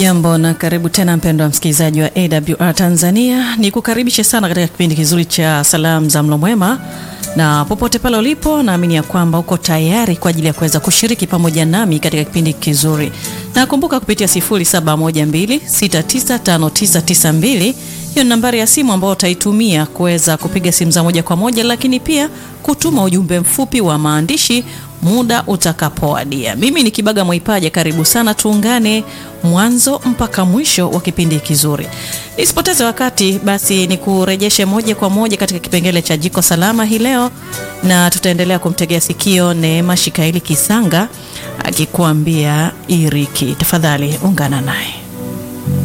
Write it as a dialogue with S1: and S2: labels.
S1: Jambo na karibu tena mpendwa msikilizaji wa AWR Tanzania, ni kukaribishe sana katika kipindi kizuri cha salamu za mlo mwema, na popote pale ulipo, naamini ya kwamba uko tayari kwa ajili ya kuweza kushiriki pamoja nami katika kipindi kizuri, na kumbuka kupitia 0712695992 hiyo ni nambari ya simu ambayo utaitumia kuweza kupiga simu za moja kwa moja, lakini pia kutuma ujumbe mfupi wa maandishi muda utakapowadia. Mimi ni Kibaga Mwaipaja, karibu sana, tuungane mwanzo mpaka mwisho wa kipindi kizuri. Nisipoteze wakati, basi ni kurejeshe moja kwa moja katika kipengele cha jiko salama hii leo, na tutaendelea kumtegea sikio Neema Shikaili Kisanga akikuambia iriki. Tafadhali ungana naye.